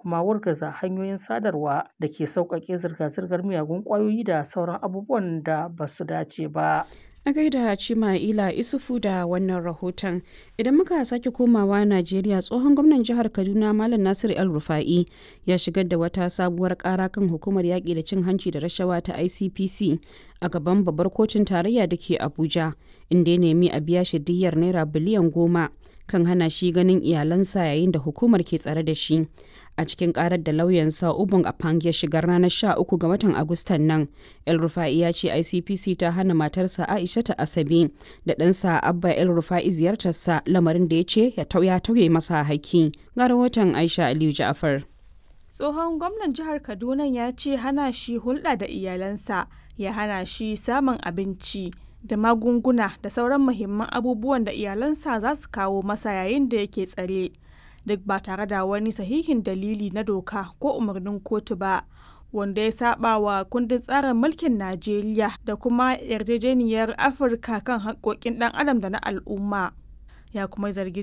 kuma wargaza hanyoyin sadarwa da ke sauƙaƙe zirga-zirgar miyagun ƙwayoyi da sauran abubuwan da ba su dace ba. A gaida Cima'ila Isufu da wannan rahoton. Idan muka sake komawa Najeriya tsohon gwamnan jihar Kaduna Malam Nasir El Rufa'i ya shigar da wata sabuwar kara kan hukumar yaƙi da cin hanci da rashawa ta ICPC a gaban babbar kotun tarayya da ke Abuja inda ya nemi a biya shi diyyar naira biliyan goma kan hana shi ganin iyalansa yayin da hukumar ke tsare da shi. a cikin karar da lauyansa ubun apang ya shigar ranar 13 ga watan agustan nan el rufa'i ya ce icpc ta hana matarsa aisha ta asabe da ɗansa abba el rufa'i ziyartarsa lamarin da ya ce ya tauye masa haƙƙi ga rahoton aisha aliyu ja'afar tsohon gwamnan jihar kaduna ya ce hana shi hulɗa da iyalansa ya hana shi samun abinci da magunguna da sauran muhimman abubuwan da iyalansa za su kawo masa yayin da yake tsare duk ba tare da wani sahihin dalili na doka ko umarnin kotu ba wanda ya saba wa kundin tsarin mulkin najeriya da kuma yarjejeniyar afirka kan haƙƙoƙin ɗan adam da na al'umma ya kuma zargi